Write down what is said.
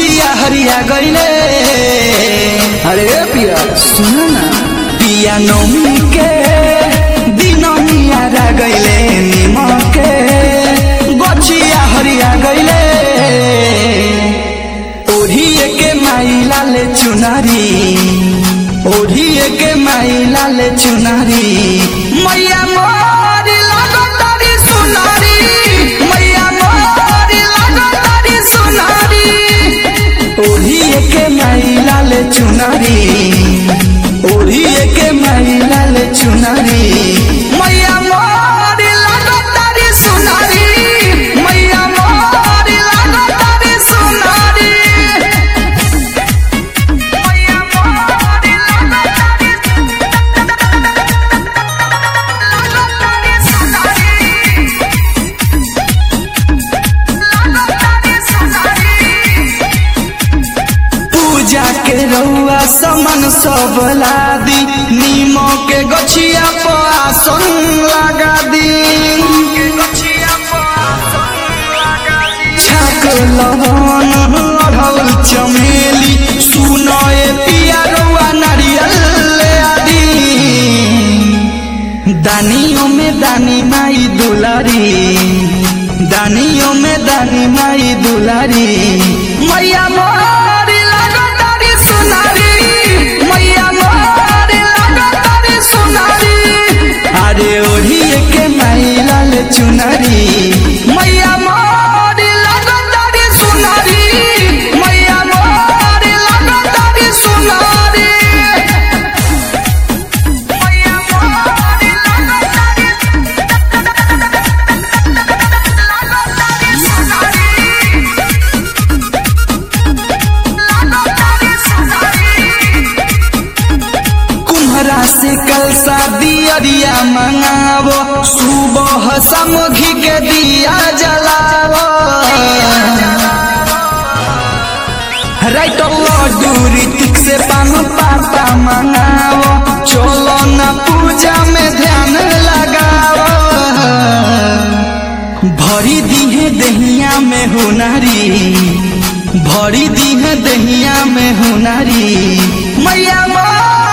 गछिया हरिया गईले अरे ए पिया सुनो ना पिया नौमी के दिननिया रा गईले निमक के गछिया हरिया गईले ओढ़िए के माई लाले चुनारी ओढ़िए के माई लाले चुनारी मैया मोरी लगतारी सुनारी मैया मोरी लगतारी सुनारी ओढ़िए के माई लाले चुनारी ओढ़िए के माई लाले चुनारी मैया मोरी लगतारी सुनारी मैया मोरी लगतारी सुनारी मैया मोरी लगतारी लगतारी सुनारी लगतारी सुनारी पूजा के रउआ समन सब लादी नीमो के गछिया पर आसन लगा दी छाक लहन अढ़ौल चमेली सुनए पिया रउआ नारियल ले आदी दानियों में दानी माई दुलारी दानियों में दानी माई दुलारी मैया मोरी लगतारी सुनारी मैया मोरी लगतारी सुनारी अरे ओढ़िए के माई लाल चुनारी मैया मोरी लगतारी सुनारी मैया मोरी लगतारी सुनारी मैया मोरी लगतारी लगतारी सुनारी लगतारी सुनारी कुम्हरा से कल शादी अरिया मंगावो सुबह समघी के दिया जलावो राइट लड्डू ऋतिक से पान पाता मंगावो चलो न पूजा में ध्यान लगावो भरी दीहे दहिया में हुनारी भरी दीहे दहिया में हुनारी मैया मोर